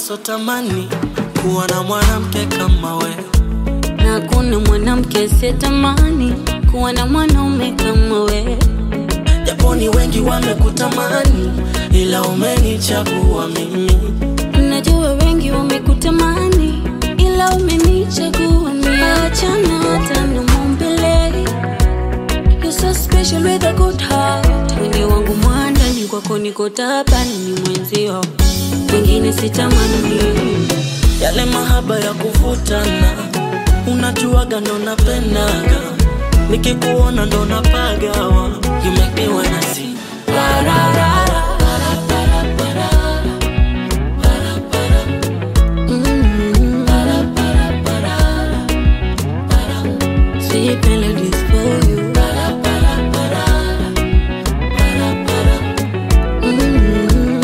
sotamani kuwa na mwanamke kama we na kuna mwanamke sitamani kuwa na mwanaume kama we. japo ni wengi wamekutamani ila umenichagua mimi Najua wengi wamekutamani ila umenichagua mimi. Achana hata na maumbile. You're so special with a good heart. Mwili wangu mwandani kwako niko tabani ni mwenzio, wengine sitamani. yale mahaba ya kuvutana unajuaga ndo napendaga nikikuona ndo napagawa you make me wanna sing la, la, la, la. Mm. Sweet melodies for you. Mm.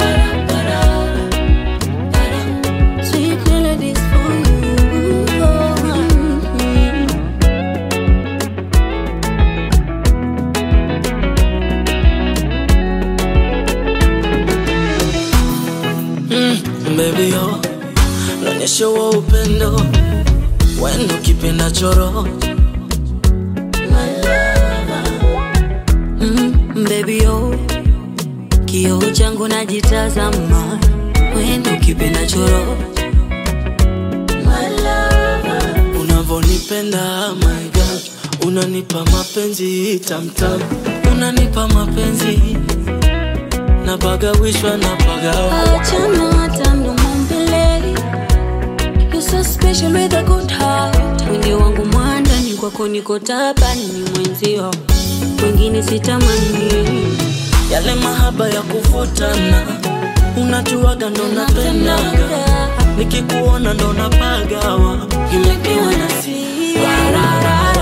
Sweet melodies for you. Mm. Mm, baby yo naonyesha huo upendo wendo kipenda choro Mm, baby yo, kioo changu najitazama, wendo kipenda choro unavonipenda my God unanipa mapenzi tamtam unanipa mapenzi napagawishwa napagawa Achana hata mdomo mbele. You're so special with a good heart. Mwili wangu mwandani kwako niko tabani ni mwenzio, wengine sitamani. yale mahaba ya kuvutana unajuaga ndo napendaga nikikuona ndo napagawa you make me wanna sing la, la, la,